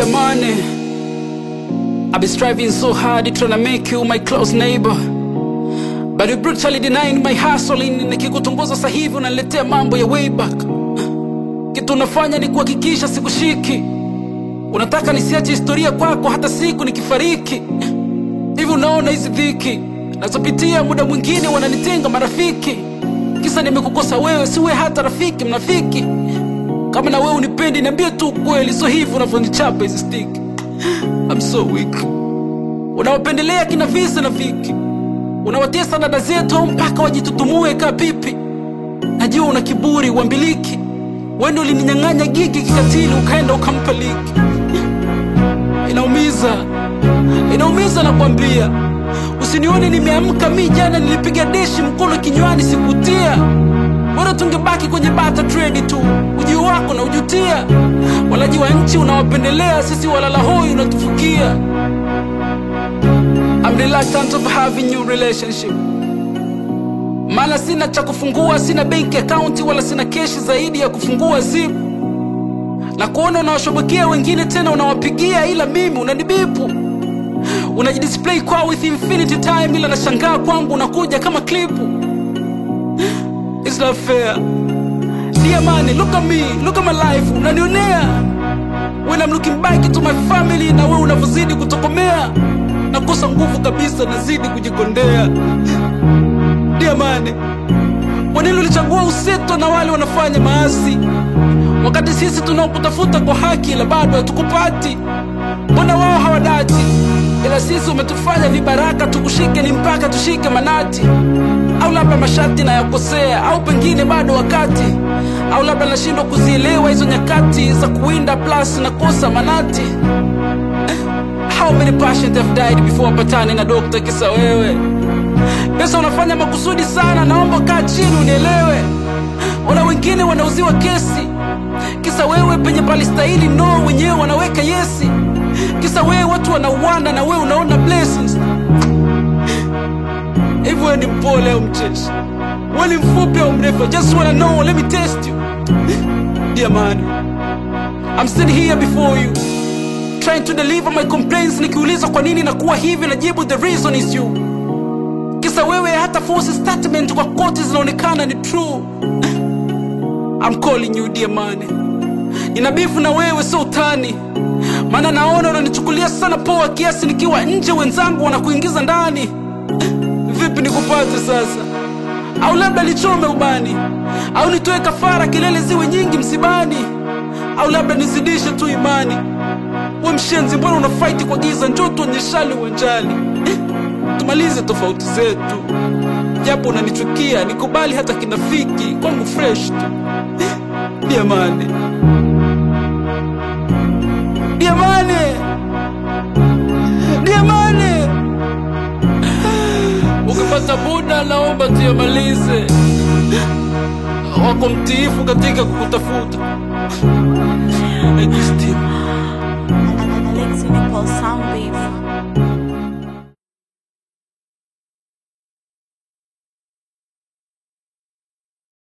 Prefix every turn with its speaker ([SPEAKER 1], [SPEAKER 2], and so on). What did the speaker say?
[SPEAKER 1] Dear money, I've been striving so hard trying to make you my close neighbor. But you brutally denying my hustling. Nikikutongoza sasa hivi unaniletea mambo ya way back. Kitu unafanya ni kuhakikisha sikushiki. Unataka nisiache historia kwako hata siku nikifariki. Hivi unaona hizi dhiki nazopitia, muda mwingine wananitenga marafiki, kisa nimekukosa wewe, siwe hata rafiki, mnafiki. Kama na wewe unipendi, niambie tu ukweli, so hivi unavyonichapa hizi stiki. I'm so weak. Unawapendelea kina visa na viki, unawatesa dada zetu au mpaka wajitutumue kaa pipi. Najua una kiburi, uambiliki. Wewe ndio ulininyang'anya gigi kikatili, ukaenda ukampa liki. Inaumiza, inaumiza nakwambia. Usinione nimeamka mi jana nilipiga deshi mkono kinywani sikutia. Bora tungebaki kwenye bata trade tu, ujio wako na ujutia. Walaji wa nchi unawapendelea, sisi walala hoi unatufukia. I'm reluctant of having new relationship. Maana sina cha kufungua, sina bank account wala sina keshi zaidi ya kufungua zip na kuona unawashobokea wengine tena unawapigia, ila mimi unanibipu unajidisplay kwa with infinity time, ila nashangaa kwangu unakuja kama klipu. It's not fair. Dear money, look at me, look at my life, unanionea when I'm looking back to my family, na wewe unavyozidi kutokomea, nakosa nguvu kabisa, nazidi kujikondea. Dear money, kwa nini ulichagua useto na wale wanafanya maasi, wakati sisi tunaokutafuta kwa haki, la bado hatukupati? Mbona wao hawadati, ila sisi umetufanya vibaraka, tukushike ni mpaka tushike manati au labda masharti nayakosea, au pengine bado wakati, au labda nashindwa kuzielewa hizo nyakati za kuwinda plus nakosa manati. How many patients have died before wapatane na dokta kisa wewe? Pesa unafanya makusudi sana, naomba kaa chini unielewe. Ona wengine wanauziwa kesi kisa wewe, penye palistahili no, wenyewe wanaweka yesi. Kisa wewe watu wanauana na wewe unaona blessings hivi wewe ni mpole au mcheshi? Wewe ni mfupi au mrefu? I just wanna know, let me test you. Dear man, I'm standing here before you trying to deliver my complaints. Nikiuliza kwa nini nakuwa hivi, najibu the reason is you. Kisa wewe hata force statement kwa koti zinaonekana ni true. I'm calling you dear man, nina bifu na wewe, sio utani, maana naona unanichukulia sana poa kiasi nikiwa nje, wenzangu wanakuingiza ndani vipi nikupate sasa? Au labda nichome ubani, au nitoe kafara, kelele ziwe nyingi msibani, au labda nizidishe tu imani. We mshenzi, mbona una fight kwa giza? Njoo tuonyeshane uwanjani, tumalize tofauti zetu, japo unanichukia, nikubali hata kinafiki, kwangu fresh tu. Diamani, Diamani, Diamani ukipata muda naomba tuyamalize. Wako mtiifu katika kukutafuta. Ejistima.
[SPEAKER 2] Alexi Nicole Sound Baby.